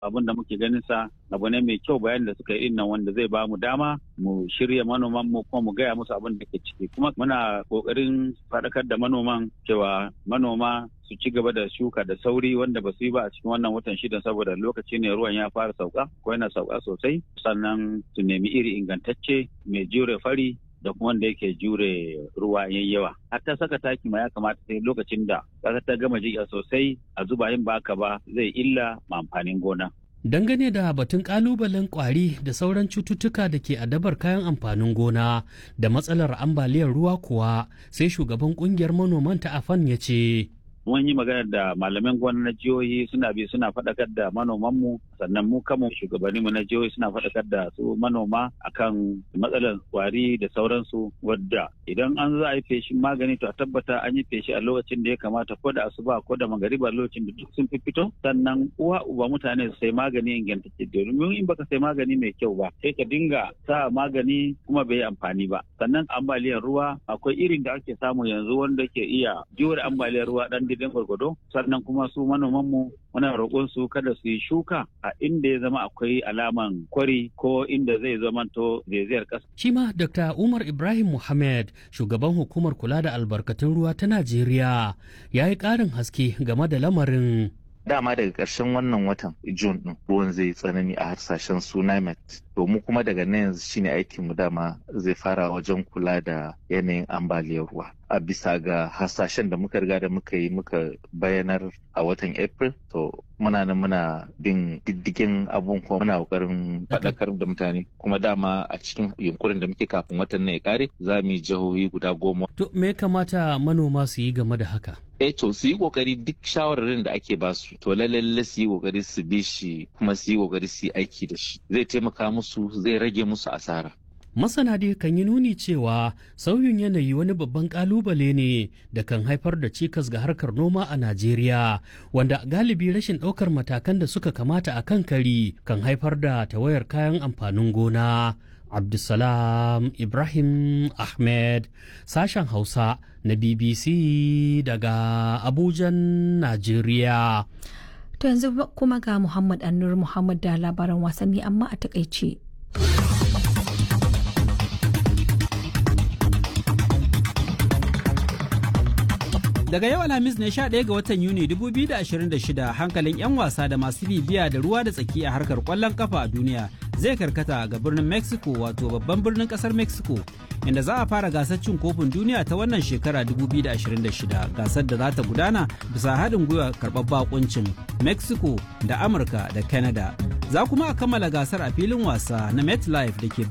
abin da muke ganin sa abu ne mai kyau bayan da suka yi nan wanda zai ba mu dama mu shirya manoman mu kuma mu gaya musu abin da ke ciki kuma muna kokarin faɗakar da manoman cewa manoma su ci gaba da shuka da sauri wanda ba su yi ba a cikin wannan watan shida saboda lokaci ne ruwan ya fara sauka ko yana sauka sosai sannan su nemi iri ingantacce mai jure fari da kuma wanda yake jure ruwa yayi yawa hatta saka taki ma ya kamata sai lokacin da ƙasa ta gama jiƙa sosai a zuba yin baka ba zai illa ma amfanin gona Dangane da batun kalubalen kwari da sauran cututtuka da ke adabar kayan amfanin gona da matsalar ambaliyar ruwa kuwa sai shugaban kungiyar manoman ta afan ya ce. mun yi magana da malaman gona na jihohi suna bi suna faɗakar da manomanmu sannan mu kanmu shugabanninmu na jihohi suna faɗakar da su manoma akan matsalar kwari da sauransu wadda idan an za a yi feshin magani to a tabbata an yi feshi a lokacin da ya kamata ko da asuba ko da magariba lokacin da duk sun fito sannan uwa uba mutane su sai magani ingantacce domin in baka sai magani mai kyau ba sai ka dinga sa magani kuma bai yi amfani ba sannan ambaliyar ruwa akwai irin da ake samu yanzu wanda ke iya jure ambaliyar ruwa dan didin gwargwado sannan kuma su manomanmu muna roƙon su kada su yi shuka a inda ya zama akwai alaman kwari ko inda zai zamanto zaizayar ƙasa. Shi ma Dr. Umar Ibrahim Muhammad shugaban hukumar kula da albarkatun ruwa ta Najeriya ya yi ƙarin haske game da lamarin. dama daga ƙarshen wannan watan Jun ɗin ruwan zai tsanani a harsashen su NIMET. To mu kuma daga nan yanzu shine aikin mu dama zai fara wajen kula da yanayin ambaliyar ruwa. A bisa ga hasashen da muka riga da muka yi muka bayanar a watan April to muna nan muna bin diddigin abun kuma muna kokarin faɗakar da mutane kuma dama a cikin yunkurin da muke kafin watan nan ya kare za mu yi jihohi guda goma. To me kamata manoma su yi game da haka? eh to su yi kokari duk shawararin da ake basu to lalle su yi kokari su bi shi kuma su yi kokari su yi aiki da shi zai taimaka musu zai rage musu asara Masana dai kan yi nuni cewa sauyin yanayi wani babban kalubale ne da kan haifar da cikas ga harkar noma a Najeriya, wanda galibi rashin ɗaukar matakan da suka kamata a kan kari kan haifar da tawayar kayan amfanin gona. Abdulsalam Ibrahim Ahmed, sashen Hausa na BBC daga Abujan, Najeriya. To yanzu kuma ga Muhammad Annur Muhammad da labaran wasanni amma a takaice. Daga yau Alhamis ne 11 ga watan Yuni 2026 hankalin 'yan wasa da masu bibiya da ruwa da tsaki a harkar kwallon kafa a duniya zai karkata ga birnin Mexico wato babban birnin kasar Mexico inda za a fara gasar cin kofin duniya ta wannan shekara 2026 gasar da za ta gudana bisa haɗin gwiwa karɓar bakuncin Mexico da Amurka da Canada. Za kuma a kammala gasar a filin wasa na MetLife da ke